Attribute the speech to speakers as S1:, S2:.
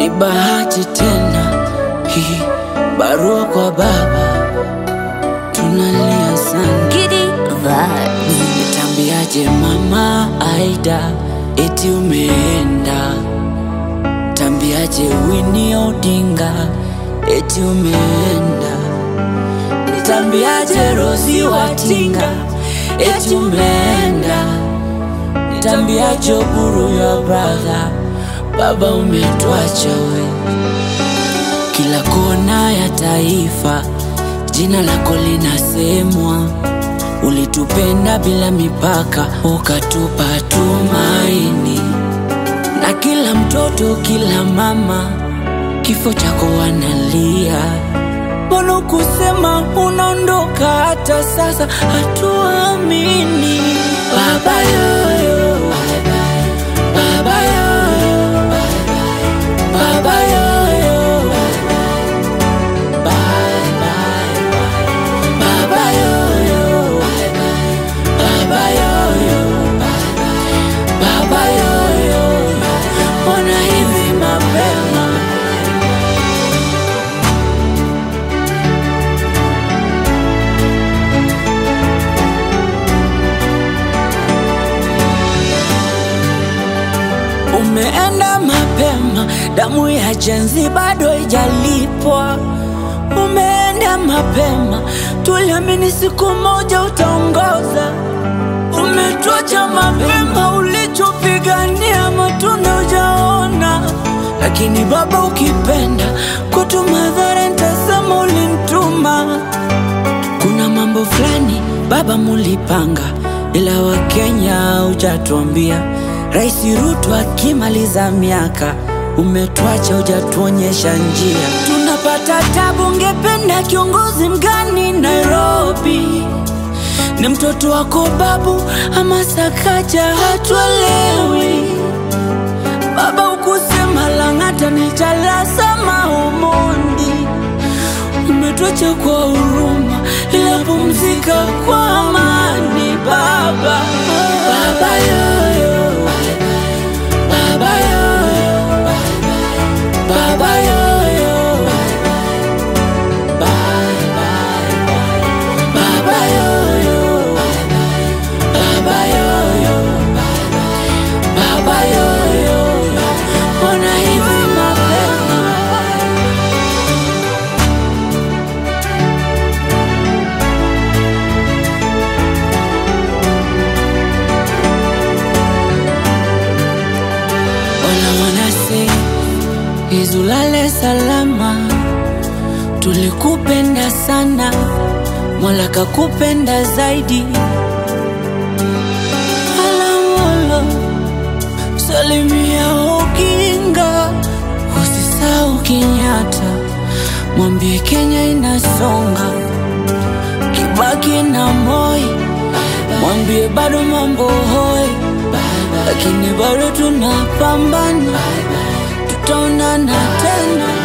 S1: ni bahati tena hii barua kwa baba, tunalia sana.
S2: Giddy vibes.
S1: Nitambiaje mama Aida eti umeenda? Tambiaje Winnie Odinga eti umeenda? Nitambiaje Rosi Watinga eti umeenda? Nitambiaje Oburu your brother baba umetuacha we. Kila kona ya taifa jina lako linasemwa Ulitupenda bila mipaka, ukatupa tumaini, na kila mtoto, kila mama, kifo chako wanalia. Mbona kusema unaondoka? Hata sasa hatuamini. Baba yoyo, baba yoyo, baba yoyo, bye bye, baba yoyo. Baba yoyo, baba yoyo, mbona hivi mapema? Umeenda mapema, damu ya jenzi bado ijalipwa. Umeenda mapema, tuliamini siku moja utaongoza. Umetuacha mapema, ulichopigania matunda hujaona. Lakini Baba, ukipenda kwetu madhara, nitasema ulimtuma. Kuna mambo fulani Baba mulipanga, ila Wakenya hujatuambia. Rais Ruto akimaliza miaka, umetuacha hujatuonyesha njia. Tunapata tabu, ungependa kiongozi mgani Nairobi? Ni mtoto wako babu ama Sakaja? Hatuelewi Baba, ukusema Lang'ata ni Jalasa Omondi. Umetuacha kwa huruma, ila pumzika kwa amani Baba. Baba yoyo, Baba yoyo, Baba yoyo, bye bye, Baba yoyo, Baba yoyo, Baba yoyo, mbona hivi mapema? Wala wanase izulale salama, tulikupenda sana, Mola kakupenda zaidi. Alamolo salimia Oginga, usisahau Kenyatta, mwambie Kenya inasonga, Kibaki na Moi, mwambie bado mambo hoi, lakini bado tunapambana, tutaonana tena.